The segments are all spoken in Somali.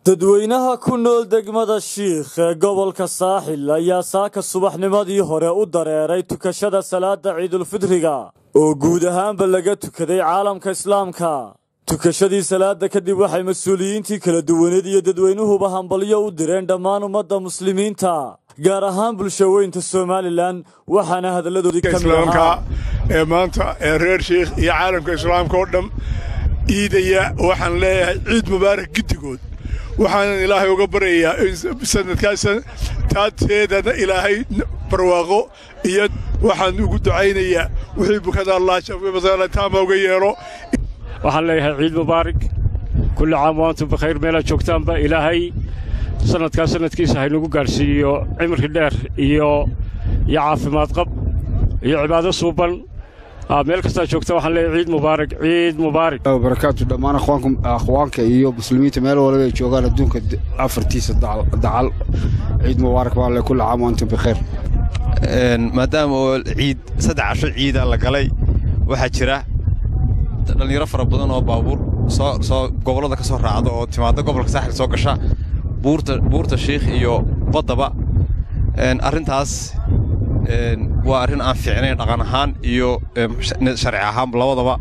dadweynaha ku nool degmada shiikh ee gobolka saaxil ayaa saaka subaxnimadii hore u dareeray tukashada salaada ciidulfidriga oo guud ahaanba laga tukaday caalamka islaamka tukashadii salaada kadib waxay mas-uuliyiintii kala duwaneed iyo dadweynuhuba hambalyo u direen dhammaan ummadda muslimiinta gaar ahaan bulshaweynta somalilan waxaana hadalladoodii ka mid ahaa ee maanta ee reer shiikh iyo caalamka islaamka oo dham iidaya waxaan leeyahay ciid mubaarak giddigood waxaanan ilaahay uga baryayaa in sanadkaas taateedana ilaahay barwaaqo iyo waxaan ugu ducaynayaa wixii bukada allah taama uga yeelo waxaan leeyahay ciid mubaarak kulli caam waantum bikhayr meelaad joogtaanba ilaahay sanadkaa sanadkiisa haynagu gaadhsiiyo cimri dheer iyo iyo caafimaad qab iyo cibaado suuban meel kastaa joogta waxaan leeyahay ciid mubaarak ciid mubaarak barakaatu dhammaan akhwaanka iyo muslimiinta meel waliba ay joogaan adduunka afartiisa dacal ciid mubaarak baa le kulli caam waantum bikhayr maadaama oo ciid saddex casho ciida la galay waxaa jira dhallinyaro fara badan oo baabuur soo gobollada ka soo raacda oo timaadda gobolka saaxil soo gasha buurta shiikh iyo baddaba arrintaas waa arrin aan fiicnayn dhaqan ahaan iyo sharci ahaan labadaba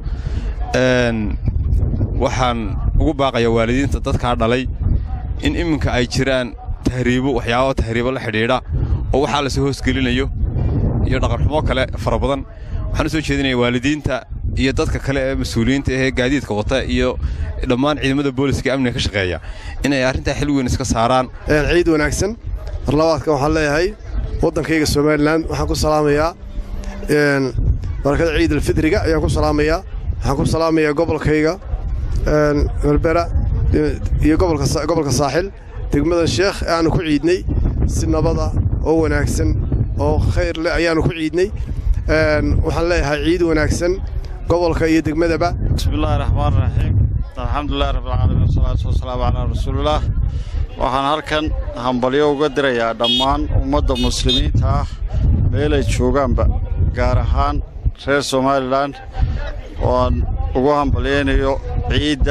waxaan ugu baaqayaa waalidiinta dadkaa dhalay in iminka ay jiraan tahriibo waxyaabaa tahriibo la xidhiidha oo waxaa lasoo hoosgelinayo iyo dhaqanxumo kale fara badan waxaan u soo jeedinaya waalidiinta iyo dadka kale ee mas-uuliyiinta ahee gaadiidka wata iyo dhammaan ciidamada booliska amniga ka shaqeeya inay arrintaa xil weyn iska saaraan ciid wanaagsan marlabaadka waxaan leeyahay waddankayga somalilan waxaan ku salaamayaa barakada ciid alfidriga ayaan ku salaamayaa waxaan ku salaamayaa gobolkayga berbera iyo gobolka saaxil degmada sheekh ee aanu ku ciidnay si nabada oo wanaagsan oo khayr leh ayaannu ku ciidnay waxaan leeyahay ciid wanaagsan gobolka iyo degmadaba bismillahi raxmaan raxiim alxamdulilahi rabbilcaalamiin wasalaatu wasalaamu calaa rasuulillaah waxaan halkan hambalyo uga dirayaa dhammaan ummadda muslimiinta ah meelay joogaanba gaar ahaan reer somalilan oo aan ugu hambalyaynayo ciidda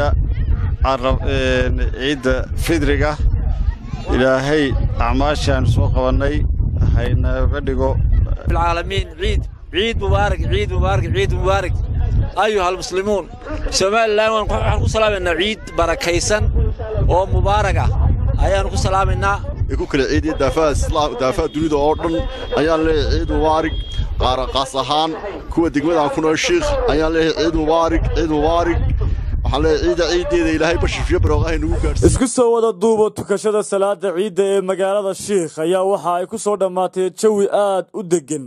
ciidda fidriga ilaahay acmaashii aanu soo qabannay haynaga dhigo العالمين عيد عيد مبارك عيد مبارك عيد مبارك أيها المسلمون سمال الله ونحن سلامنا عيد بركيسا ومباركة أيها سلامنا ku kala ciidiya daafaha islaam daafaha dunida oo dhan ayaan leeyahay ciid mubaarig qaar qaas ahaan kuwa degmada ku nool shiikh ayaan leeyahay ciid mubaarig ciid mubaarig waxaan leeyahay ciida ciideeda ilaahay bashifiyo barooqahay nagu gaarsiiyo isku soo wada duuba tukashada salaada ciidda ee magaalada shiikh ayaa waxa ay ku soo dhammaatay jawi aad u deggan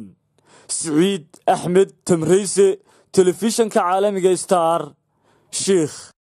siciid axmed tamrayse telefishanka caalamiga star shiikh